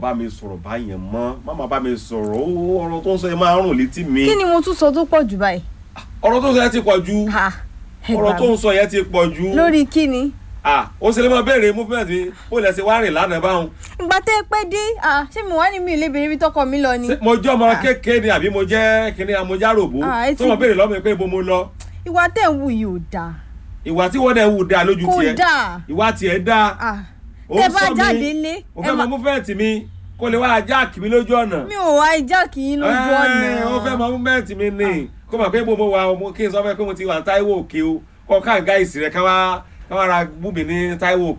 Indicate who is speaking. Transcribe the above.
Speaker 1: bá mi sọ̀rọ̀ báyẹn mọ́ má máa bá mi sọ̀rọ̀ ó ọ̀rọ̀ tó ń sọ yẹn máa ń rùn létí mi
Speaker 2: kí ni mo tún sọ tó pọ̀ jù báyìí.
Speaker 1: ọ̀rọ̀ tó ń sọ yẹn ti pọ̀ jù
Speaker 2: Ha, ẹ
Speaker 1: ọ̀rọ̀
Speaker 2: gbà
Speaker 1: tó
Speaker 2: mí.
Speaker 1: ń sọ yẹn ti pọ̀ jù
Speaker 2: lórí kí ni.
Speaker 1: ah ó ṣe lè máa béèrè movement mi ó lè ṣe wá rìn lánàá báwọn
Speaker 2: ìgbà tẹ́ ẹ pẹ́ dé ah, ṣé mo wá ní mi ò lè béèrè ibi tọkọ mi lọ ni.
Speaker 1: Ṣé mo jẹ́ ọmọ kékeré ni àbí mo jẹ́ kíní amójáròbó
Speaker 2: Ah, ẹ
Speaker 1: tó
Speaker 2: ti-
Speaker 1: mọ̀ béèrè lọ́mọ mi pé ibo mo lọ
Speaker 2: ìwà tẹ́ ẹ̀ ń wù yìí ò dáa
Speaker 1: ìwà tí wọ́n dẹ̀ wù dáa lójú
Speaker 2: kò
Speaker 1: tiẹ̀
Speaker 2: dáa.
Speaker 1: ìwà tiẹ̀ dáa
Speaker 2: Ah,
Speaker 1: Ó
Speaker 2: tẹ́
Speaker 1: ń
Speaker 2: bá
Speaker 1: sọ mi,
Speaker 2: jáde lé
Speaker 1: ó
Speaker 2: ẹ
Speaker 1: fẹ́ mọ
Speaker 2: má-
Speaker 1: movement mi kó lè wá jáàkì mi lójú ọ̀nà
Speaker 2: mi ò wá ìjà kì í lójú ọ̀nà.
Speaker 1: Ẹ́, ó fẹ́ mọ movement mi ni kó mọ̀ pé ibo mo wà ọmọ kí n sọ fẹ́ pé mo ti wà ní Táíwò òkè o kọ́ ká gáìsì rẹ̀ ká wá ká wá ra búbi ní Táíwò